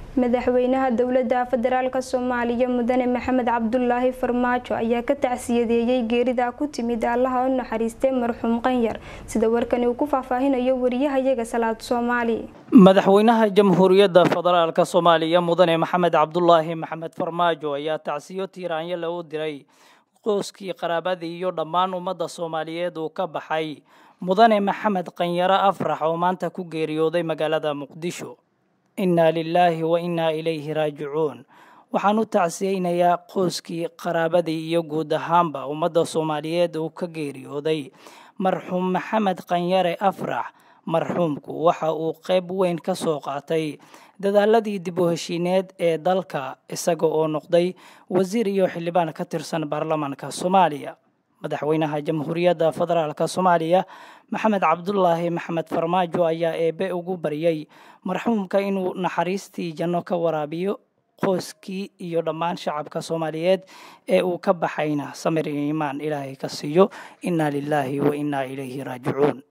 madaxweynaha dowlada federaalk soomaaliya mudane maxamed cabdulaahi farmaajo ayaa ka tacsiyadeeyey geerida ku timid allaha u naxariistay marxuum qanyar sida warkani uu ku faahfaahinayo wariyahayaga salaad soomaali madaxweynaha jamhuuriyadda federaalk soomaaliya mudane maxamed cabdulaahi maxamed farmaajo ayaa tacsiyo tiiraanyo lagu diray qoyskii qaraabadii iyo dhammaan ummadda soomaaliyeed uu ka baxay mudane maxamed qanyaro afrax oo maanta ku geeriyooday magaalada muqdisho innaa lilaahi wa innaa ilayhi raajicuun waxaan u tacsiyeynayaa qoyskii qaraabadii iyo guud ahaanba ummadda soomaaliyeed uu ka geeriyooday marxuum maxamed qanyare afrax marxuumku waxa uu qayb weyn ka soo qaatay dadaaladii dib u heshiineed ee dalka isaga oo noqday wasiir iyo xildhibaan ka tirsan baarlamaanka soomaaliya madaxweynaha jamhuuriyadda federaalk soomaaliya maxamed cabdulaahi maxamed farmaajo ayaa eebe ugu baryay marxuumka inuu naxariistii janno ka waraabiyo qoyskii iyo dhammaan shacabka soomaaliyeed ee uu ka baxayna samir iyo iimaan ilaahay ka siiyo innaa lilaahi wa innaa ilayhi raajicuun